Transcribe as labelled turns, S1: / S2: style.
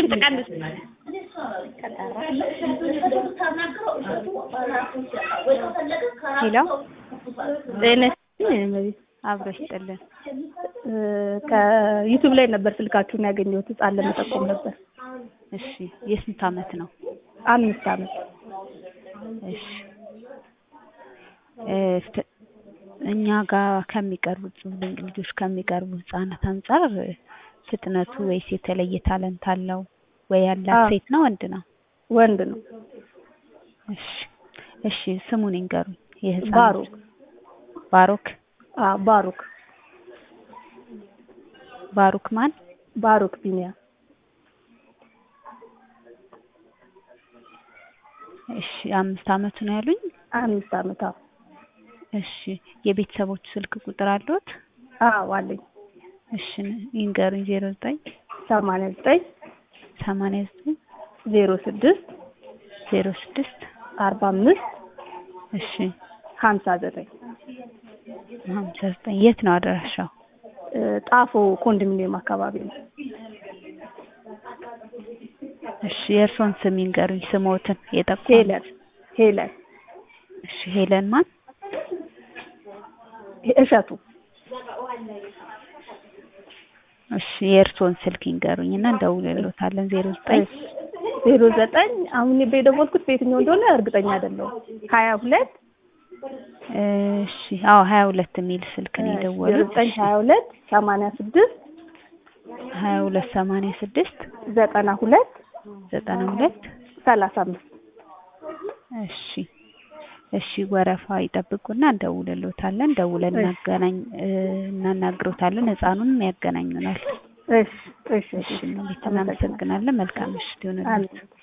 S1: ድምፅ ቀንስ።
S2: ሄሎ
S1: ጤና ይስጥልኝ እመቤት።
S2: አብሮ ይስጥልን።
S1: ከዩቱብ ላይ ነበር ስልካችሁን ያገኘሁት ህፃን ለመጠቆም ነበር።
S2: እሺ የስንት አመት ነው?
S1: አምስት አመት
S2: እሺ እ ፍ- እኛ ጋር ከሚቀርቡት ድንቅ ልጆች ከሚቀርቡ ህጻናት አንጻር ፍጥነቱ ወይስ የተለየ ታለንት አለው ወይ ያላት
S1: አዎ።
S2: ሴት ነው ወንድ ነው?
S1: ወንድ ነው።
S2: እሺ እሺ ስሙን ይንገሩኝ። የህፃን
S1: ባሩክ
S2: ባሮክ
S1: አዎ ባሩክ
S2: ባሩክ ማን?
S1: ባሩክ ቢኒያ
S2: እሺ አምስት አመቱ ነው ያሉኝ።
S1: አምስት አመት አዎ
S2: እሺ የቤተሰቦቹ ስልክ ቁጥር አለዎት?
S1: አዎ አለኝ
S2: እሺ ይንገሩኝ። ዜሮ ዘጠኝ
S1: ሰማንያ ዘጠኝ
S2: ሰማንያ ዘጠኝ
S1: ዜሮ ስድስት
S2: ዜሮ ስድስት
S1: አርባ አምስት
S2: እሺ
S1: ሀምሳ ዘጠኝ
S2: ሀምሳ ዘጠኝ የት ነው አድራሻው?
S1: እ ጣፎ ኮንዶሚኒየም አካባቢ ነው።
S2: እሺ የእርሶን ስም ይንገሩኝ። ስሞትን የጠቆሙ
S1: ሄለን ሄለን
S2: እሺ ሄለን ማን?
S1: እሸቱ
S2: እሺ የእርሶን ስልክ ይንገሩኝ እና እንደውልልዎታለን። ዜሮ ዘጠኝ
S1: ዜሮ ዘጠኝ አሁን የደወልኩት በየትኛው እንደሆነ እርግጠኛ አይደለሁም። ሀያ ሁለት
S2: እሺ አዎ ሀያ ሁለት የሚል ስልክ ነው
S1: ዜሮ
S2: የደወሉት።
S1: ዘጠኝ ሀያ ሁለት ሰማንያ ስድስት
S2: ሀያ ሁለት ሰማንያ ስድስት
S1: ዘጠና ሁለት
S2: ዘጠና ሁለት
S1: ሰላሳ አምስት
S2: እሺ እሺ ወረፋ ይጠብቁና እንደውልልዎታለን። ደውለን እናገናኝ እ እናናግሮታለን። ህፃኑንም ያገናኙናል።
S1: እሺ እሺ
S2: እሺ እናመሰግናለን። መልካም ምሽት ይሁንልዎት።
S1: አሜን